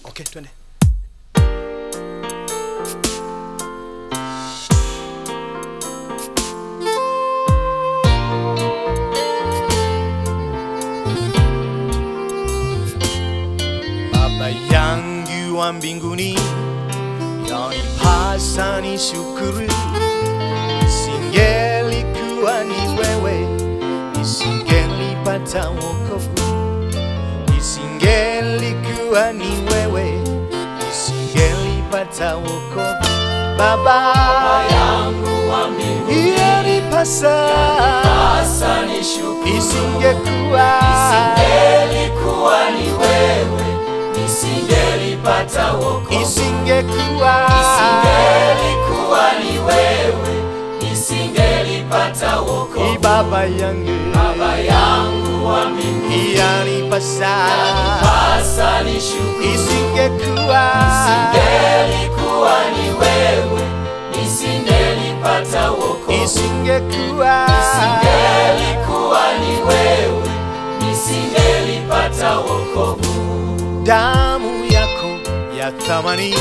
Okay, twende. Baba yangu wa mbinguni, yanipasa ni shukuru, isingelikuwa ni wewe, nisingelipata wokovu, isingelikuwa ni wewe, nisingelipata wokovu. Baba yangu wa mbinguni, yanipasa, sasa nishukuru. isingekuwa Isingelikuwa ni wewe, nisingelipata wokovu. isingekuwa Isingelikuwa ni wewe, nisingelipata wokovu. Ni baba yangu Baba yangu wa mbinguni, yanipasa sasa nishukuru. isingekuwa Isingelikuwa ni wewe, nisingelipata wokovu. isingekuwa Isingelikuwa ni wewe, nisingelipata wokovu. damu yako ya thamani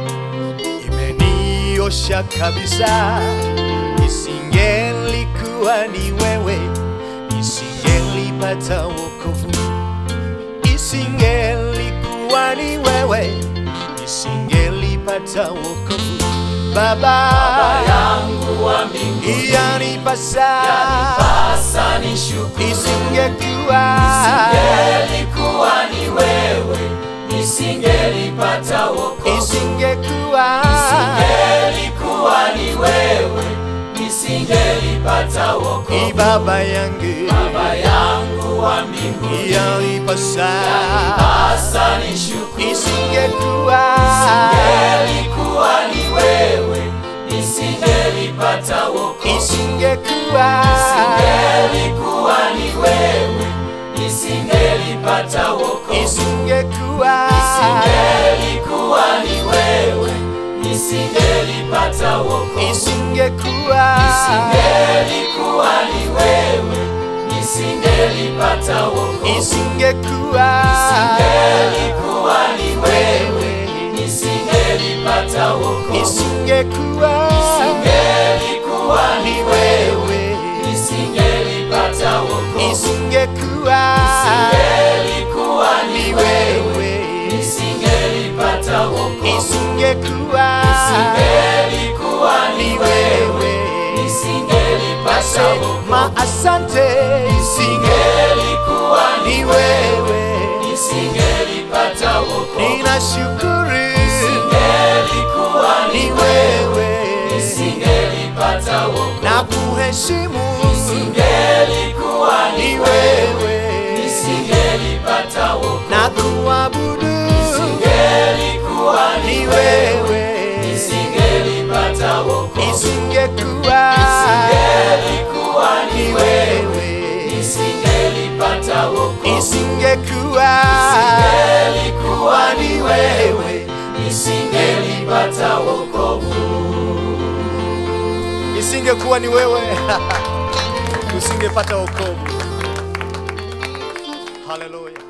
imeniosha kabisa. Isingelikuwa ni wewe, nisingelipata wokovu. Isingelikuwa ni wewe, nisingelipata wokovu. Baba, Baba yangu wa mbinguni, yanipasa sasa nishukuru. isingekuwa Isingelikuwa ni wewe, nisingelipata wokovu. isingekuwa Isingelikuwa ni wewe, nisingelipata Ni wokovu. baba yangu Baba yangu wa mbinguni, yanipasa sasa nishukuru. isingekuwa Isingelikuwa ni wewe, nisingelipata wokovu. isingekuwa Isingelikuwa ni wewe, nisingelipata wokovu. isingekuwa Isingelikuwa ni wewe, nisingelipata wokovu. isingekuwa Isingelikuwa ni wewe, nisingelipata wokovu. isingekuwa Isingelikuwa ni wewe, nisingelipata wokovu. isingekuwa Isingelikuwa ni ni wewe, wewe nisingelipata wokovu. isingekuwa Isingelikuwa ni ni wewe, wewe nisingelipata wokovu. isingekuwa Isingelikuwa ni ni wewe, wewe nisingelipata wokovu. ma asante isinge Isingelikuwa ni ni wewe, wewe nisingelipata wokovu. ninashukuru Isingelikuwa ni ni wewe, wewe nisingelipata wokovu. na kuheshimu Isingelikuwa ni ni wewe, wewe nisingelipata wokovu. na kuabudu Isingelikuwa ni ni wewe, wewe nisingelipata wokovu. isingekuwa Isingelikuwa ni ni wewe, wewe nisingelipata wokovu. isingekuwa Isingelikuwa ni wewe, nisingelipata wokovu. isingekuwa ni wewe usingepata wokovu haleluya